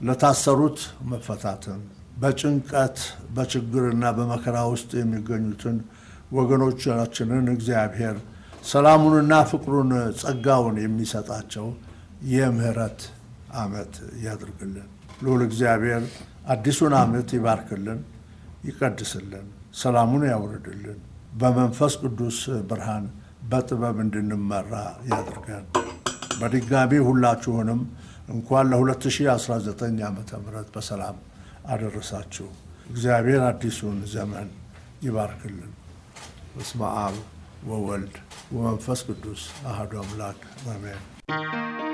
ለታሰሩት መፈታትን፣ በጭንቀት በችግርና በመከራ ውስጥ የሚገኙትን ወገኖቻችንን እግዚአብሔር ሰላሙንና ፍቅሩን ጸጋውን የሚሰጣቸው የምህረት ዓመት ያድርግልን። ልዑል እግዚአብሔር አዲሱን ዓመት ይባርክልን፣ ይቀድስልን፣ ሰላሙን ያውርድልን። በመንፈስ ቅዱስ ብርሃን በጥበብ እንድንመራ ያድርገን። በድጋሚ ሁላችሁንም እንኳን ለ2019 ዓ ም በሰላም አደረሳችሁ። እግዚአብሔር አዲሱን ዘመን ይባርክልን። በስመ አብ ወወልድ ወመንፈስ ቅዱስ አሐዱ አምላክ አሜን።